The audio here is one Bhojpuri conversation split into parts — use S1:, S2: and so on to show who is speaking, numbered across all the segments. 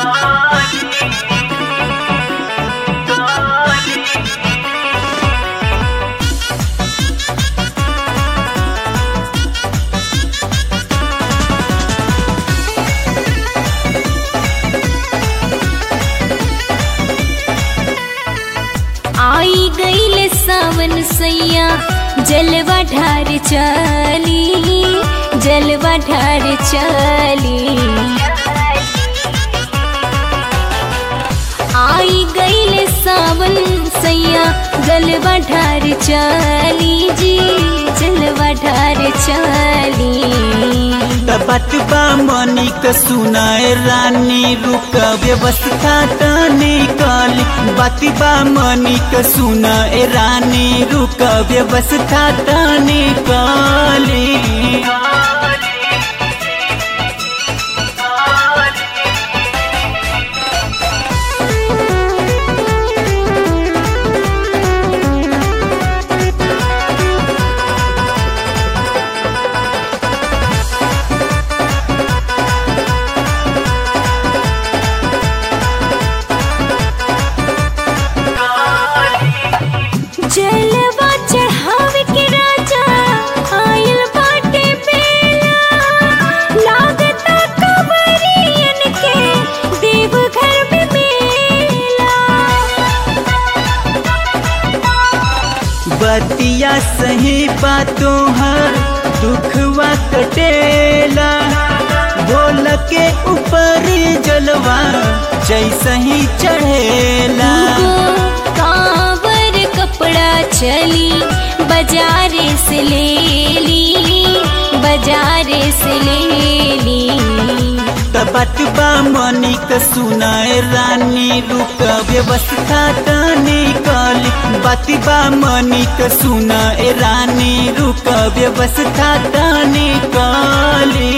S1: आई गईल सावन सैया जलवा ढार चली जलवा ढार चली आई गईल सावन सैया जलवा ढार चली जी जलवा ढार चली
S2: बतबा मनी क सुनाए रानी रुक व्यवस्था तने काली बतबा मनी क सुनाए रानी रुक व्यवस्था तने काली
S1: जलवा चढ़ावे के राजा आयल बाटे बेला लागता कवरियन के देवघर में मेला
S2: बतिया सही बातों हर दुखवा कटेला भोल के ऊपर जलवा जैसा ही चढ़ेला
S1: दूगो कांवर कपड़ा चली बाजारे से ले ली बाजारे से ले ली
S2: बतबा मनी क सुनाए रानी रुक व्यवस्था तने काली बतबा मनी क सुनाए रानी रुक व्यवस्था तने काली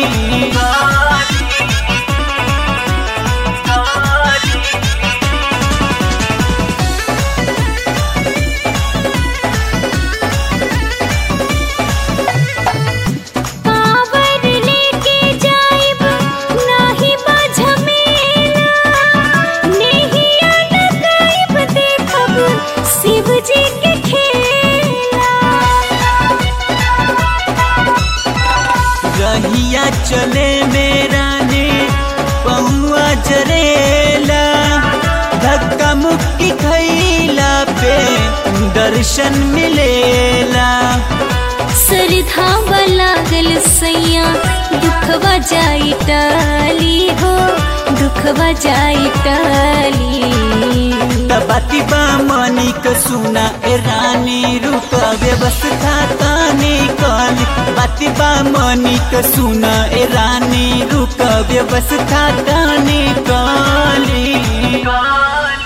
S1: कांवर लेके जाइब नाही बाझमेला नेहिया लगाइब देखब शिव जी के खेला
S2: रहिया चले मेरा ने पहुआ जरेला धक्का मुक्की खैला पे दर्शन मिलेला
S1: सरधावा लागल सैया दुखवा जाई टाली हो दुखवा जाई टाली
S2: बतिबा मनी क सुना ए रानी रुक व्यवस्था ताने काली बतिबा मनी क सुना ए रानी रुक व्यवस्था ताने काली